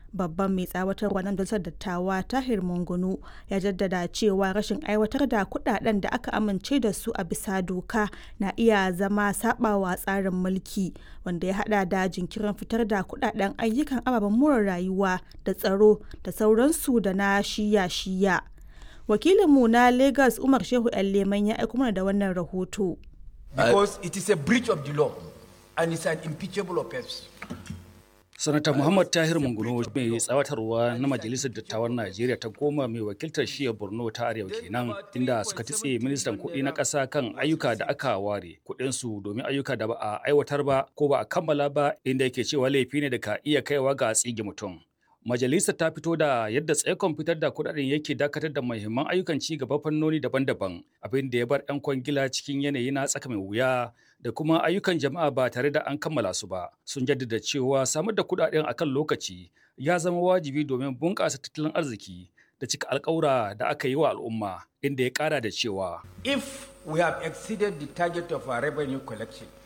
babban mai tsawatarwa na majalisar dattawa tahir mungunu ya jaddada cewa rashin aiwatar da kudaden da aka amince da su a bisa doka na iya zama sabawa tsarin mulki wanda ya hada da jinkirin fitar da kudaden ayyukan ababen more rayuwa da tsaro da sauransu da na shiya-shiya wakilinmu na lagos umar shehu yan leman ya aiko mana da wannan rahoto because it is a breach of the law and it's an impeachable offense sanata muhammad tahir munguno mai tsawatarwa na majalisar dattawan najeriya ta goma mai wakiltar shiya borno ta arewa kenan inda suka titse ministan kuɗi na ƙasa kan ayyuka da aka ware kuɗinsu domin ayyuka da ba a aiwatar ba ko ba a kammala ba inda yake cewa laifi ne da ka iya kaiwa ga tsige mutum Majalisar ta fito da yadda tsaikon fitar da kudaden yake dakatar da muhimman ayyukan ci gaba fannoni daban-daban abin da ya bar 'yan kwangila cikin yanayi na tsaka mai wuya da kuma ayyukan jama'a ba tare da an kammala su ba. Sun jaddada cewa samar da kudaden akan lokaci ya zama wajibi domin bunƙasa tattalin arziki da cika alƙawura da aka yi wa al'umma inda ya ƙara da cewa. if we have exceeded the target of our revenue collection